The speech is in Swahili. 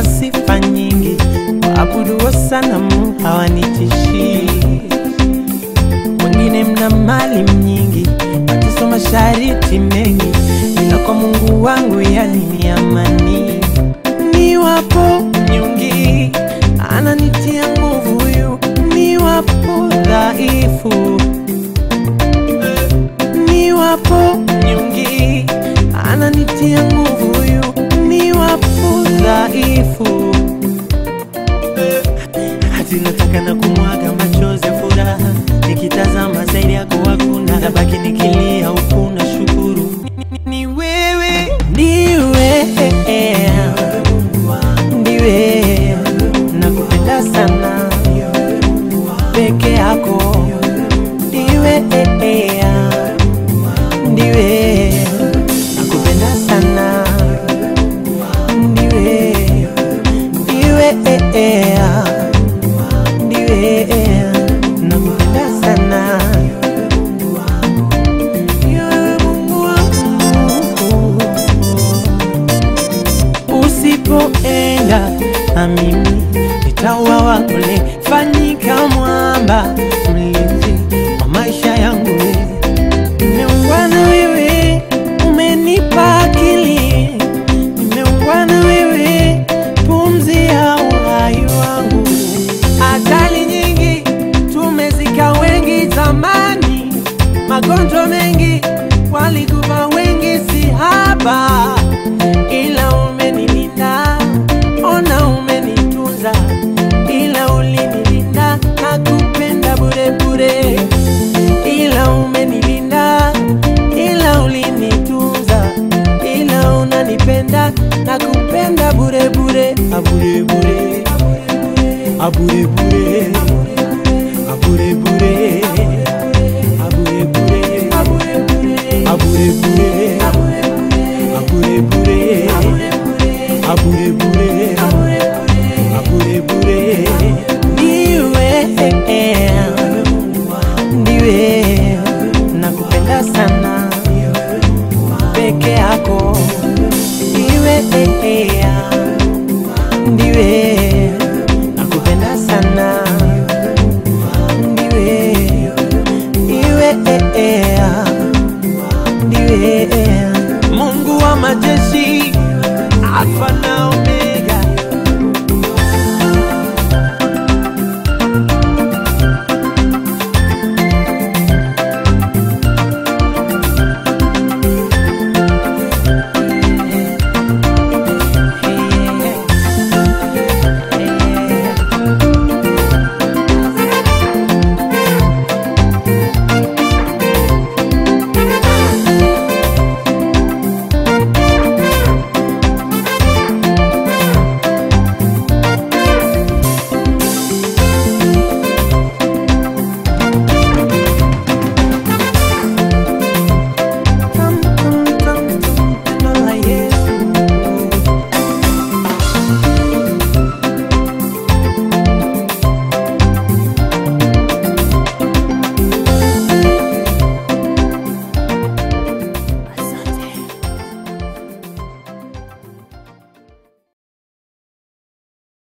sifa nyingi, waabuduo sanamu hawanitishii. Wengine mna mali nyingi, mateso, mashariti mengi, ila kwa Mungu wangu yani ni amani. Niwapo nyungi, ananitia nguvu huyu, niwapo dhaifu niwapo nyungi, ananitia nguvu huyu, niwapo dhaifu. Hati nataka na kumwaga machozi ya furaha, nikitazama zaidi yako hakuna, nabaki nikilia huku na shukuru Ni- ni wewe, ndiwe ndiwe, nakupenda sana peke yako, ndiwe ndiwe nakupenda sana ndiwe ndiwe ndiwe nakupenda sana Ndiwe Mungu wangu. usipoenda na mimi nitauawa kule fanyika mwamba mlinzi wa maisha yangu Nimeungana wewe, umenipa akili. Nimeungana wewe, pumzi ya uhai wangu. Ajali nyingi tumezika wengi zamani, magonjwa mengi walikufa wengi, si haba, ila umenilinda, ona umenitunza, ila ulinilinda, nakupenda bure bure ila umenilinda, ila ulinitunza, ila unanipenda na kupenda bure bure, abure bure, abure bure.